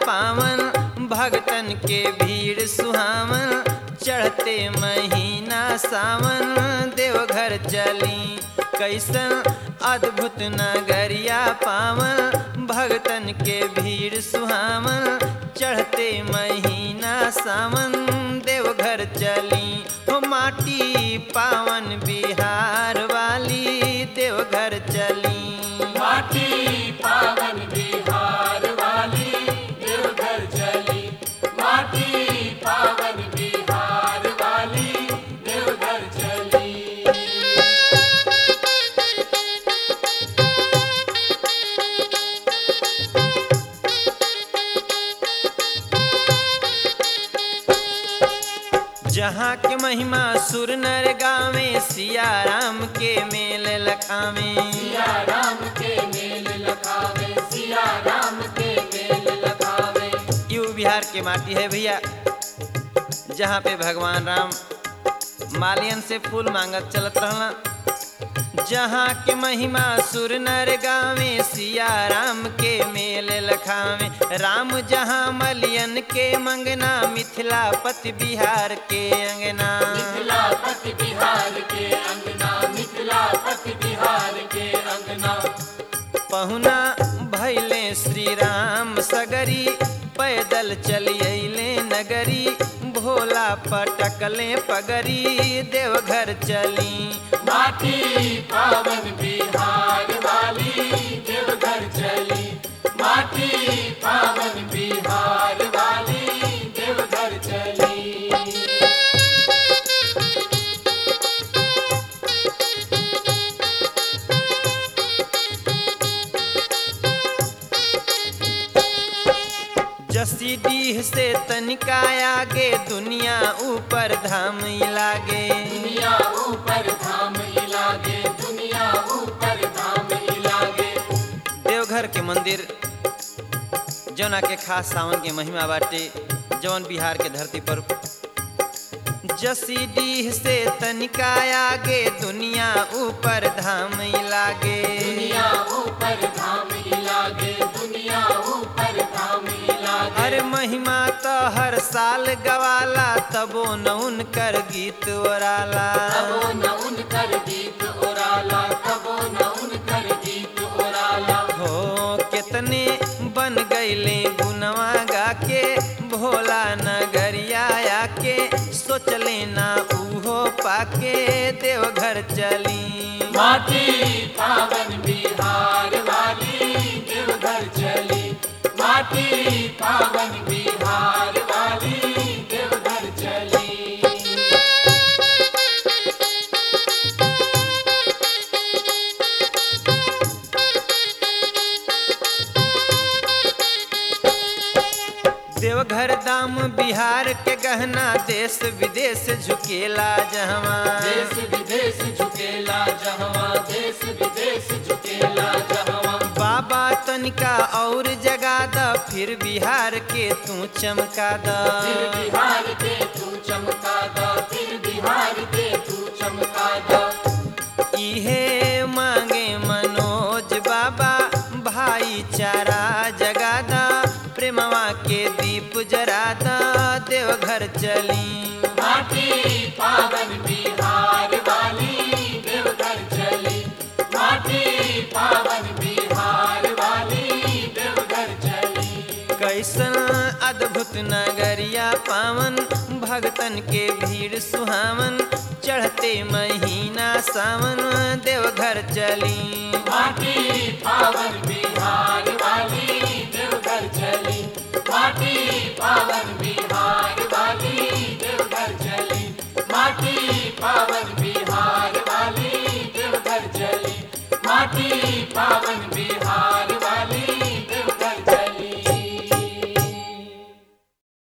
पावन भगतन के भीड़ सुहावन चढ़ते महीना सावन देवघर चली कैसन अद्भुत नगरिया पावन भगतन के भीड़ सुहावन चढ़ते महीना सावन देवघर चली हो माटी पावन बिहार वाली देवघर चली माटी पावन बिहार वाली देवघर चली माटी पावन बिहार वाली देवघर चली जहाँ के महिमा सुर नर गावे सिया राम के मेल लखावे सिया राम के मेल लखावे सिया राम के मेल लखावे यू बिहार के माटी है भैया जहाँ पे भगवान राम मालियन से फूल मांगत चलत रहला जहाँ के महिमा सुर नर गावे सिया राम के मेल लखावे राम जहाँ मलियन के मंगना मिथिला पति बिहार के अंगना मिथिला पति बिहार के अंगना मिथिला पति बिहार के अंगना पहुना भैले श्री राम सगरी पैदल चली अइले नगरी भोला पटकले पगरी देवघर चली माटी पावन बिहार वाली देवघर चली माटी पावन बिहार वाली देवघर चली जसी डीह से तनिका आगे दुनिया ऊपर धाम लागे दुनिया ऊपर धाम इलागे दुनिया ऊपर धाम इलागे देवघर के मंदिर जौना के खास सावन के महिमा बाटे जौन बिहार के धरती पर जसी डीह से तनिका आगे दुनिया ऊपर धाम लागे दुनिया ऊपर धाम इलागे दुनिया ऊपर धाम इलागे हर महिमा तो हर साल गवाला तबो न उनकर गीत ओराला तबो न उनकर गीत ओराला तबो न उनकर गीत ओराला हो कितने बन गईले गुनवा गा के भोला नगरिया आके सोचले ना उहो पाके देवघर चली माटी पावन बिहार वाली देवघर चली माटी पावन बिहार वाली देवघर चली देवघर दाम बिहार के गहना देश विदेश झुकेला जहवा देश विदेश झुकेला जहवा देश विदेश झुकेला जहवा बाबा तनिका और जगा द फिर बिहार के तू चमका फिर द बिहार के तू चमका दा फिर बिहार के तू चमका दा इहे मांगे मनोज बाबा भाईचारा जगा द प्रेमवा के दीप जरा द देवघर चली माटी पावन बिहार वाली देवघर चली माटी पावन बिहार वाली देवघर चली कैसन अद्भुत नगरिया पावन भगतन के भीड़ सुहावन चढ़ते महीना सावन देवघर चली माटी पावन बिहार वाली देवघर चली माटी पावन बिहार वाली देवघर चली माटी पावन बिहार वाली देवघर चली माटी